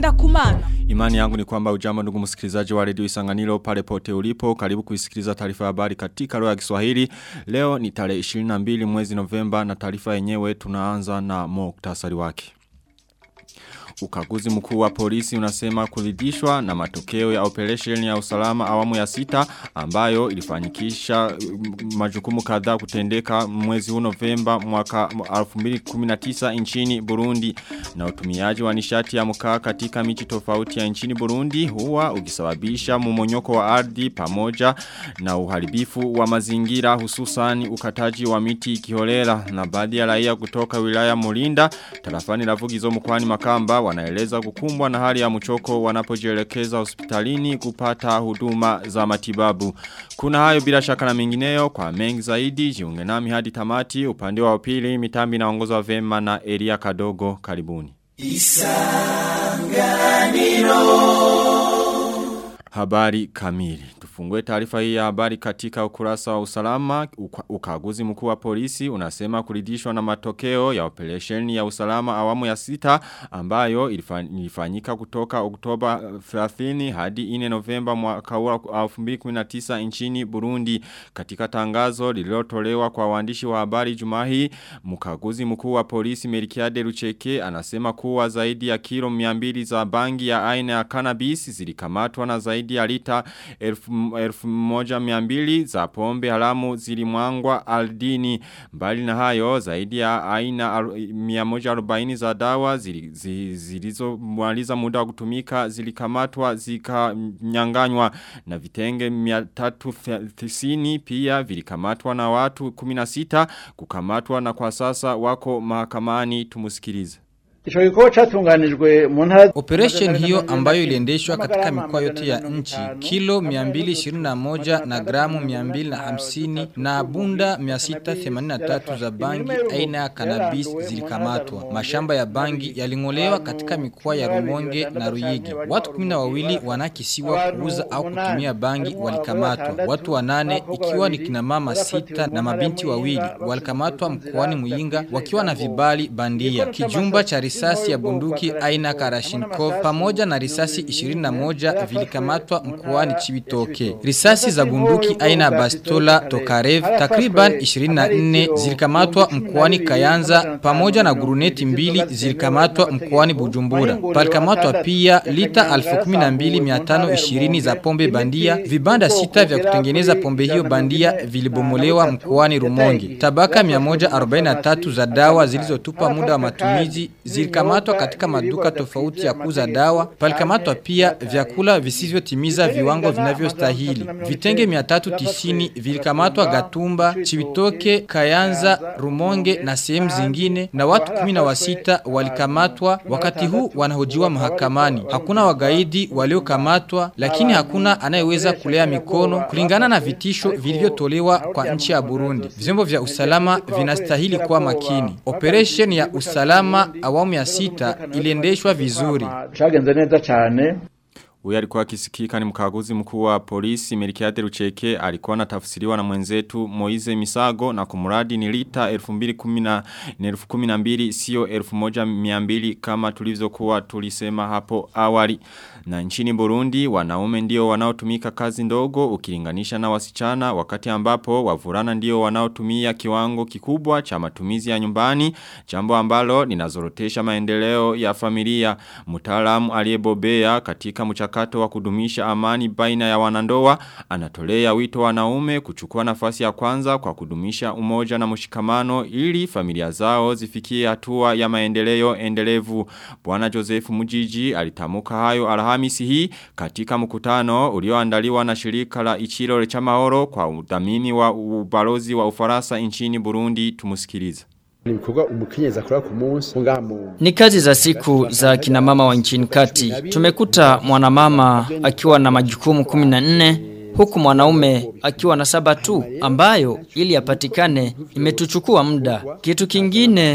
ngenda kumana. Imani yangu ni kwamba ujambo ndugu msikilizaji wa redio Isanganiro pale pote ulipo. Karibu kuisikiliza taarifa ya habari katika lugha ya Kiswahili. Leo ni tarehe 22 mwezi Novemba na taarifa yenyewe tunaanza na muktasari wake. Ukaguzi mkuu wa polisi unasema kuridhishwa na matokeo ya operation ya usalama awamu ya sita ambayo ilifanyikisha majukumu kadhaa kutendeka mwezi huu Novemba mwaka 2019 nchini Burundi na utumiaji wa nishati ya mkaa katika miji tofauti ya nchini Burundi huwa ukisababisha mumonyoko wa ardhi pamoja na uharibifu wa mazingira hususan ukataji wa miti kiholela na baadhi ya raia kutoka wilaya Mulinda tarafani Lavugizo mkoani Makamba wanaeleza kukumbwa na hali ya mchoko wanapojielekeza hospitalini kupata huduma za matibabu. Kuna hayo bila shaka na mengineyo kwa mengi zaidi jiunge nami hadi tamati upande wa pili mitambi inaongozwa vema na Elia Kadogo karibuni. Habari kamili. Tufungue taarifa hii ya habari katika ukurasa wa usalama. Uka, ukaguzi mkuu wa polisi unasema kuridhishwa na matokeo ya operation ya usalama awamu ya sita ambayo ilifanyika kutoka Oktoba 30 hadi 4 Novemba mwaka wa 2019 nchini Burundi. Katika tangazo lililotolewa kwa waandishi wa habari Jumahi, mkaguzi mkuu wa polisi Merikiade Rucheke anasema kuwa zaidi ya kilo 200 za bangi ya aina ya cannabis zilikamatwa na zaidi zaidi ya lita elfu, elfu moja miambili za pombe haramu zilimwangwa aldini. Mbali na hayo zaidi ya aina miamoja arobaini za dawa zilizo mwaliza muda wa kutumika zilikamatwa zikanyanganywa na vitenge miatatu tisini pia vilikamatwa na watu kuminasita kukamatwa na kwa sasa wako mahakamani tumusikilize. Operation hiyo ambayo iliendeshwa katika mikoa yote ya nchi kilo 221 na gramu 250 na bunda 683 za bangi aina ya cannabis zilikamatwa. Mashamba ya bangi yalingolewa katika mikoa ya Rumonge na Ruyigi. Watu 12 wanakisiwa kuuza au kutumia bangi walikamatwa. Watu wanane ikiwa ni kina mama sita na mabinti wawili walikamatwa mkoani Muyinga wakiwa na vibali bandia. Kijumba cha risasi ya bunduki aina Karashinkov pamoja na risasi 21 vilikamatwa mkoani Chibitoke. Risasi za bunduki aina Bastola Tokarev takriban 24 zilikamatwa mkoani Kayanza pamoja na guruneti mbili zilikamatwa mkoani Bujumbura. Palikamatwa pia lita 12520 za pombe bandia, vibanda sita vya kutengeneza pombe hiyo bandia vilibomolewa mkoani Rumonge. Tabaka 143 za dawa zilizotupa muda wa matumizi zilikamatwa katika maduka tofauti ya kuuza dawa. Palikamatwa pia vyakula visivyotimiza viwango vinavyostahili. Vitenge 390 vilikamatwa Gatumba, Chibitoke, Kayanza, Rumonge na sehemu zingine na watu 16 walikamatwa wakati huu wanahojiwa mahakamani. Hakuna wagaidi waliokamatwa lakini hakuna anayeweza kulea mikono kulingana na vitisho vilivyotolewa kwa nchi ya Burundi. Vyombo vya usalama vinastahili kuwa makini. Operation ya usalama awamu ya sita iliendeshwa vizuri. Chagenze neza cyane. Huyu alikuwa akisikika ni mkaguzi mkuu wa polisi Merikiade Rucheke alikuwa anatafsiriwa na mwenzetu Moize Misago na kumuradi ni lita 2012 sio 1200 kama tulivyokuwa tulisema hapo awali. Na nchini Burundi wanaume ndio wanaotumika kazi ndogo ukilinganisha na wasichana wakati ambapo wavulana ndio wanaotumia kiwango kikubwa cha matumizi ya nyumbani jambo ambalo linazorotesha maendeleo ya familia. Mtaalamu aliyebobea katika mchakato wa kudumisha amani baina ya wanandoa anatolea wito wanaume kuchukua nafasi ya kwanza kwa kudumisha umoja na mshikamano ili familia zao zifikie hatua ya maendeleo endelevu. Bwana Joseph Mujiji alitamuka hayo Alhamisi hii katika mkutano ulioandaliwa na shirika la Ichiro cha Mahoro kwa udhamini wa ubalozi wa Ufaransa nchini Burundi tumusikilize. Ni mkuga umukenyeza akora ku munsi ngaha mu Ni kazi za siku za kina mama wa nchini kati. Tumekuta mwanamama akiwa na majukumu 14 huku mwanaume akiwa na saba tu ambayo ili apatikane imetuchukua muda. Kitu kingine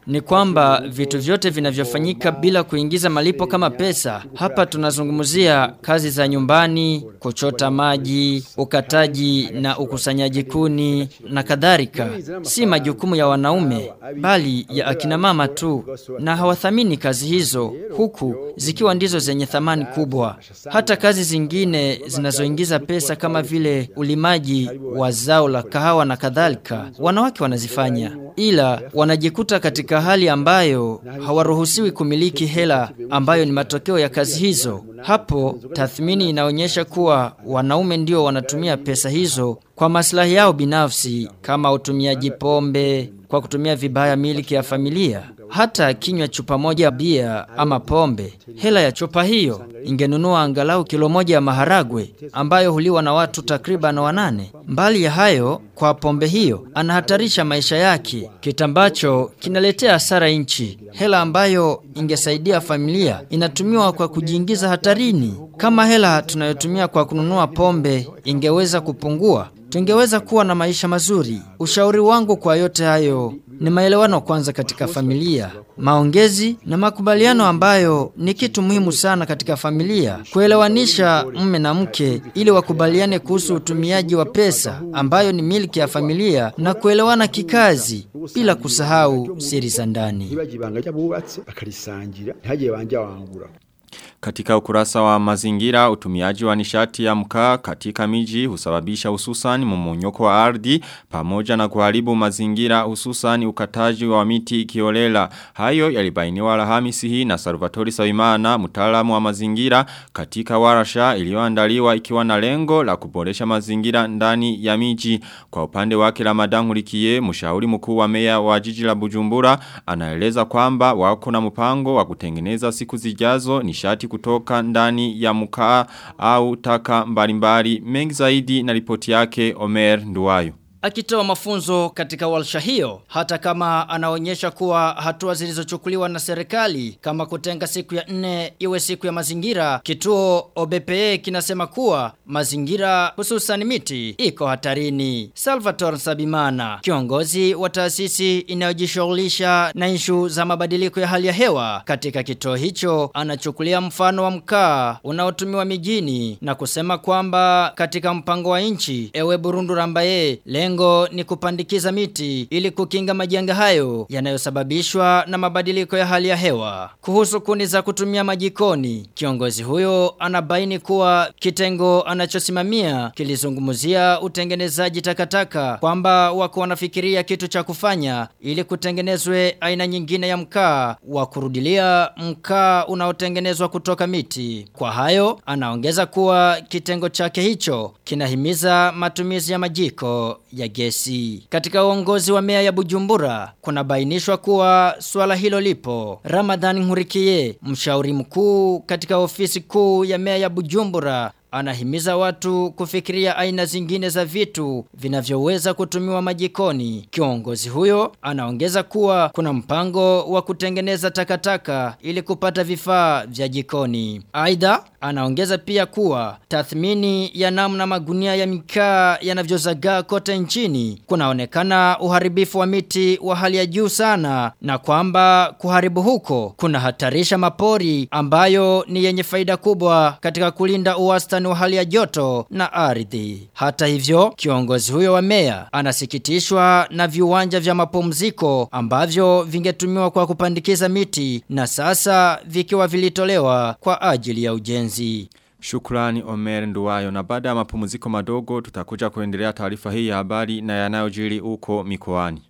ni kwamba vitu vyote vinavyofanyika bila kuingiza malipo kama pesa. Hapa tunazungumzia kazi za nyumbani, kuchota maji, ukataji na ukusanyaji kuni na kadhalika. Si majukumu ya wanaume bali ya akina mama tu na hawathamini kazi hizo huku zikiwa ndizo zenye thamani kubwa. Hata kazi zingine zinazoingiza pesa kama vile ulimaji wa zao la kahawa na kadhalika wanawake wanazifanya ila wanajikuta katika hali ambayo hawaruhusiwi kumiliki hela ambayo ni matokeo ya kazi hizo. Hapo tathmini inaonyesha kuwa wanaume ndio wanatumia pesa hizo kwa maslahi yao binafsi kama utumiaji pombe kwa kutumia vibaya miliki ya familia. Hata kinywa chupa moja ya bia ama pombe, hela ya chupa hiyo ingenunua angalau kilo moja ya maharagwe ambayo huliwa na watu takriban wanane. Mbali ya hayo, kwa pombe hiyo anahatarisha maisha yake, kitu ambacho kinaletea hasara nchi. Hela ambayo ingesaidia familia inatumiwa kwa kujiingiza hatarini. Kama hela tunayotumia kwa kununua pombe ingeweza kupungua, tungeweza kuwa na maisha mazuri. Ushauri wangu kwa yote hayo ni maelewano kwanza katika familia, maongezi na makubaliano ambayo ni kitu muhimu sana katika familia, kuelewanisha mme na mke ili wakubaliane kuhusu utumiaji wa pesa ambayo ni miliki ya familia na kuelewana kikazi bila kusahau siri za ndani. ibanga ry'abubatse bakarisangira ntihagire banja wangura Katika ukurasa wa mazingira utumiaji wa nishati ya mkaa katika miji husababisha hususan mmonyoko wa ardhi pamoja na kuharibu mazingira hususan ukataji wa miti kiolela. Hayo yalibainiwa Alhamisi hii na Salvatore Sawimana mtaalamu wa mazingira katika warasha iliyoandaliwa ikiwa na lengo la kuboresha mazingira ndani ya miji. Kwa upande wake Ramadan Hulikie mshauri mkuu wa meya wa jiji la Bujumbura anaeleza kwamba wako na mpango wa kutengeneza siku zijazo nishati kutoka ndani ya mkaa au taka mbalimbali mengi zaidi na ripoti yake Omer Nduwayo. Akitoa mafunzo katika walsha hiyo, hata kama anaonyesha kuwa hatua zilizochukuliwa na serikali kama kutenga siku ya nne iwe siku ya mazingira, kituo OBPE kinasema kuwa mazingira hususan miti iko hatarini. Salvatore Sabimana, kiongozi wa taasisi inayojishughulisha na ishu za mabadiliko ya hali ya hewa katika kituo hicho, anachukulia mfano wa mkaa unaotumiwa mijini na kusema kwamba katika mpango wa nchi, ewe Burundu Rambaye, lengo ni kupandikiza miti ili kukinga majanga hayo yanayosababishwa na mabadiliko ya hali ya hewa. Kuhusu kuni za kutumia majikoni, kiongozi huyo anabaini kuwa kitengo anachosimamia kilizungumzia utengenezaji takataka kwamba wako wanafikiria kitu cha kufanya ili kutengenezwe aina nyingine ya mkaa wa kurudilia mkaa unaotengenezwa kutoka miti. Kwa hayo anaongeza kuwa kitengo chake hicho kinahimiza matumizi ya majiko ya gesi. Katika uongozi wa mea ya Bujumbura, kuna bainishwa kuwa swala hilo lipo. Ramadhan Nkurikiye, mshauri mkuu katika ofisi kuu ya mea ya Bujumbura, Anahimiza watu kufikiria aina zingine za vitu vinavyoweza kutumiwa majikoni. Kiongozi huyo anaongeza kuwa kuna mpango wa kutengeneza takataka ili kupata vifaa vya jikoni. Aidha, anaongeza pia kuwa tathmini ya namna magunia ya mikaa yanavyozagaa kote nchini kunaonekana uharibifu wa miti wa hali ya juu sana na kwamba kuharibu huko kuna hatarisha mapori ambayo ni yenye faida kubwa katika kulinda uwastani wa hali ya joto na ardhi. Hata hivyo, kiongozi huyo wa meya anasikitishwa na viwanja vya mapumziko ambavyo vingetumiwa kwa kupandikiza miti na sasa vikiwa vilitolewa kwa ajili ya ujenzi. Shukrani Omer Nduwayo na baada ya mapumziko madogo tutakuja kuendelea taarifa hii ya habari na yanayojiri huko mikoani.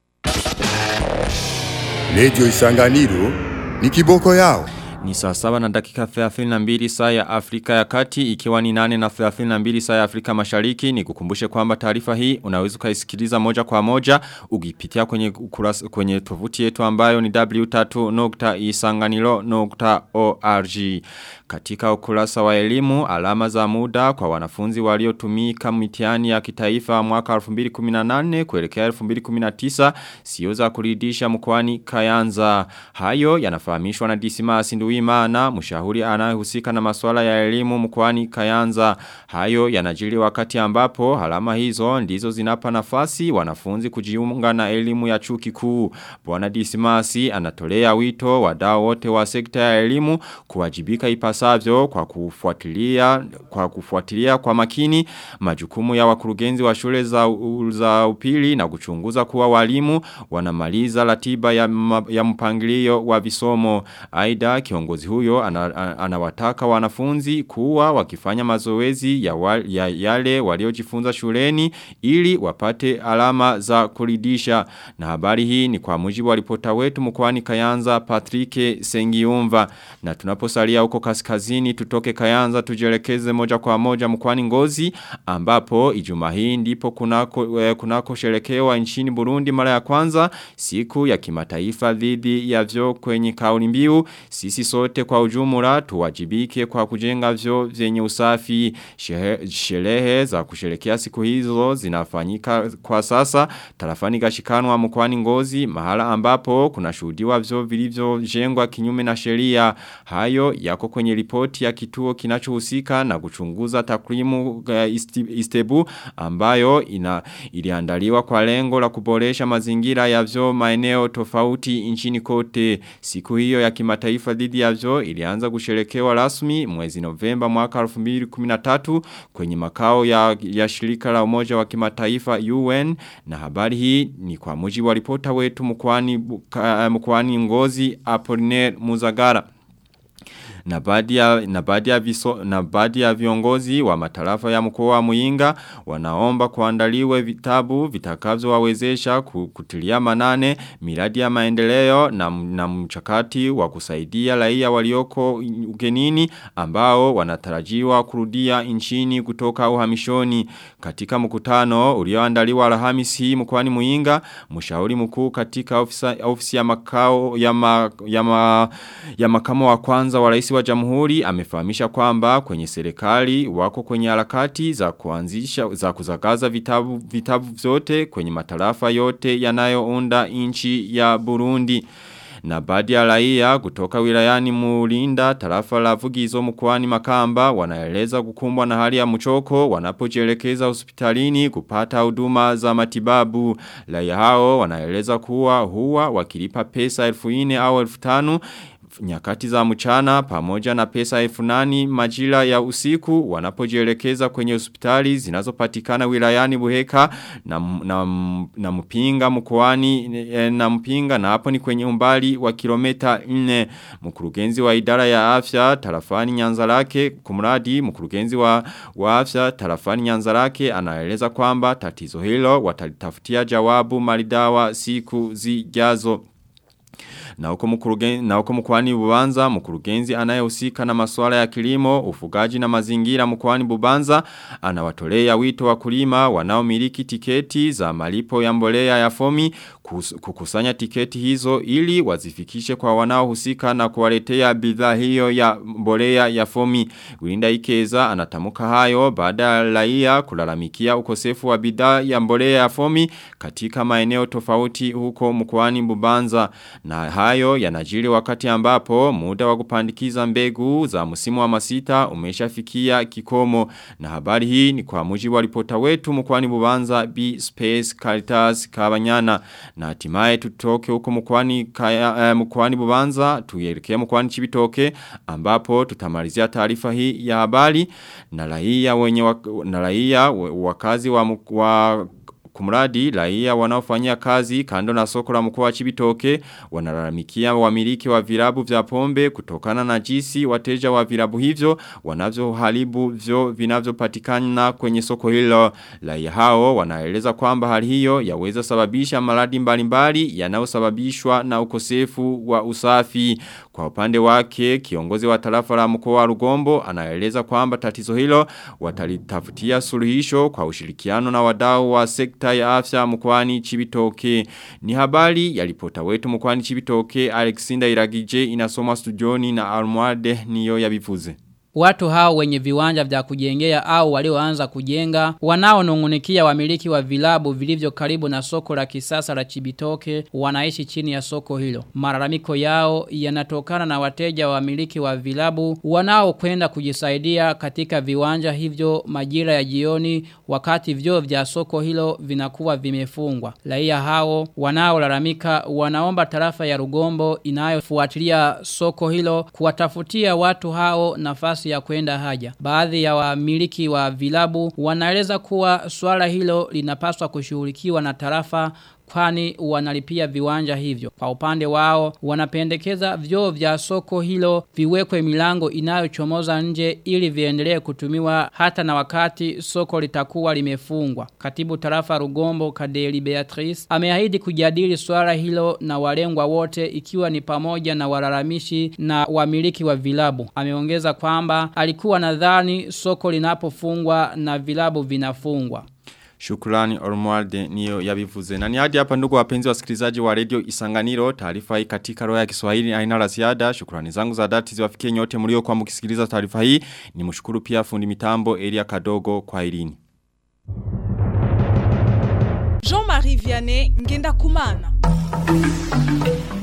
Radio Isanganiro ni kiboko yao. Ni saa saba na dakika 32 saa ya Afrika ya kati ikiwa ni nane na 32 saa ya Afrika mashariki ni kukumbushe kwamba taarifa hii unaweza ukaisikiliza moja kwa moja ukipitia kwenye ukurasa kwenye tovuti yetu ambayo ni w3.isanganilo.org katika ukurasa wa elimu alama za muda kwa wanafunzi waliotumika mitihani ya kitaifa mwaka 2018 kuelekea 2019 sio za kuridhisha mkoani Kayanza hayo yanafahamishwa na Dismas Nduwi Nduwimana mshauri anayehusika na masuala ya elimu mkoani Kayanza hayo yanajiri wakati ambapo alama hizo ndizo zinapa nafasi wanafunzi kujiunga na elimu ya chuo kikuu Bwana Dismasi anatolea wito wadau wote wa sekta ya elimu kuwajibika ipasavyo kwa kufuatilia kwa kufuatilia kwa makini majukumu ya wakurugenzi wa shule za, za upili na kuchunguza kuwa walimu wanamaliza ratiba ya, ya mpangilio wa visomo. Aida kiongozi huyo anawataka ana wanafunzi kuwa wakifanya mazoezi ya, wa, ya yale waliojifunza shuleni ili wapate alama za kuridisha. Na habari hii ni kwa mujibu wa ripota wetu mkwani Kayanza Patrick Sengiumva. Na tunaposalia huko kaskazini tutoke Kayanza tujelekeze moja kwa moja mkwani ngozi ambapo ijuma hii ndipo kunako, eh, kunako sherekewa nchini Burundi mara ya kwanza siku ya kimataifa dhidi ya vyo kwenye kauli mbiu sisi sote kwa ujumla tuwajibike kwa kujenga vyo vyenye usafi sherehe za kusherekea siku hizo zinafanyika kwa sasa tarafani gashikanwa mkwani ngozi mahala ambapo kuna shuhudiwa vyo vilivyo jengwa kinyume na sheria hayo yako kwenye ripoti ya kituo kinachohusika na kuchunguza takwimu uh, istebu ambayo ina iliandaliwa kwa lengo la kuboresha mazingira ya vyo maeneo tofauti nchini kote siku hiyo ya kimataifa dhidi ya vyo ilianza kusherekewa rasmi mwezi Novemba mwaka 2013 kwenye makao ya, ya shirika la umoja wa kimataifa UN na habari hii ni kwa mujibu wa ripota wetu mkwani, mkwani ngozi Apollinaire Muzagara na baadhi ya na baadhi ya viso, na baadhi ya viongozi wa matarafa ya mkoa wa Muinga wanaomba kuandaliwe vitabu vitakavyowawezesha kutilia manane miradi ya maendeleo na, na mchakati wa kusaidia raia walioko ugenini ambao wanatarajiwa kurudia nchini kutoka uhamishoni katika mkutano ulioandaliwa Alhamisi mkoani Muinga mshauri mkuu katika ofisa, ofisi ya makao ya, ma, ya, ma, ya makamo wa kwanza wa rais wa jamhuri amefahamisha kwamba kwenye serikali wako kwenye harakati za kuanzisha za kuzagaza vitabu vitabu vyote kwenye matarafa yote yanayounda nchi ya Burundi na baadhi ya raia kutoka wilayani Mulinda tarafa la Vugizo mkoani Makamba wanaeleza kukumbwa na hali ya mchoko wanapojielekeza hospitalini kupata huduma za matibabu raia hao wanaeleza kuwa huwa wakilipa pesa 1000 au 1500 nyakati za mchana pamoja na pesa elfu nani majira ya usiku wanapojielekeza kwenye hospitali zinazopatikana wilayani Buheka na, na, na mpinga mkoani na mpinga na hapo ni kwenye umbali wa kilomita 4 mkurugenzi wa idara ya afya tarafani Nyanzarake kumradi mkurugenzi wa, wa afya tarafani Nyanzarake anaeleza kwamba tatizo hilo watalitafutia jawabu maridawa siku zijazo na huko mkurugenzi na huko mkoani Bubanza mkurugenzi anayehusika na masuala ya kilimo, ufugaji na mazingira mkoani Bubanza anawatolea wito wa kulima wanaomiliki tiketi za malipo ya mbolea ya fomi kukusanya tiketi hizo ili wazifikishe kwa wanaohusika na kuwaletea bidhaa hiyo ya mbolea ya fomi. Wilinda Ikeza anatamuka hayo baada ya raia kulalamikia ukosefu wa bidhaa ya mbolea ya fomi katika maeneo tofauti huko mkoani Bubanza na hayo yanajiri wakati ambapo muda wa kupandikiza mbegu za msimu wa masita umeshafikia kikomo na habari hii ni kwa mujibu wa ripota wetu mkoani Bubanza B Space Caritas Kabanyana na hatimaye tutoke huko mkoani eh, mkoani Bubanza tuelekea mkoani Chibitoke ambapo tutamalizia taarifa hii ya habari na raia wenye wak, na raia wakazi wa, wa Kumradi raia wanaofanyia kazi kando na soko la mkoa wa Chibitoke wanalalamikia wamiliki wa vilabu vya pombe kutokana na jinsi wateja wa vilabu hivyo wanavyoharibu vyo vinavyopatikana kwenye soko hilo. Raia hao wanaeleza kwamba hali hiyo yaweza sababisha maradhi mbalimbali yanayosababishwa na ukosefu wa usafi. Kwa upande wake kiongozi wa tarafa la mkoa wa Rugombo anaeleza kwamba tatizo hilo watalitafutia suluhisho kwa ushirikiano na wadau wa sekta ya afya mkwani Chibitoke. Ni habari ya ripota wetu mkwani Chibitoke Alexander Iragije inasoma studioni na Almuade niyo yabivuze. watu hao wenye viwanja vya kujengea au walioanza kujenga wanaonungunikia wamiliki wa vilabu vilivyo karibu na soko la kisasa la Chibitoke wanaishi chini ya soko hilo. Malalamiko yao yanatokana na wateja wa wamiliki wa vilabu wanaokwenda kujisaidia katika viwanja hivyo majira ya jioni wakati vyo vya soko hilo vinakuwa vimefungwa. Raia hao wanaolalamika wanaomba tarafa ya Rugombo inayofuatilia soko hilo kuwatafutia watu hao nafasi ya kwenda haja. Baadhi ya wamiliki wa vilabu wanaeleza kuwa swala hilo linapaswa kushughulikiwa na tarafa kwani wanalipia viwanja hivyo. Kwa upande wao, wanapendekeza vyoo vya soko hilo viwekwe milango inayochomoza nje ili viendelee kutumiwa hata na wakati soko litakuwa limefungwa. Katibu tarafa Rugombo Kadeli Beatrice ameahidi kujadili swala hilo na walengwa wote ikiwa ni pamoja na walalamishi na wamiliki wa vilabu. Ameongeza kwamba alikuwa nadhani soko linapofungwa na vilabu vinafungwa. Shukrani Ormualde niyo yabivuze. Na ni hadi hapa ndugu wapenzi wasikilizaji wa radio Isanganiro, taarifa hii katika roho ya Kiswahili haina la ziada. Shukrani zangu za dhati ziwafikie nyote mlio kwa mkisikiliza taarifa hii. Nimshukuru pia fundi mitambo Elia Kadogo kwa Irini. Jean-Marie Vianney ngenda kumana.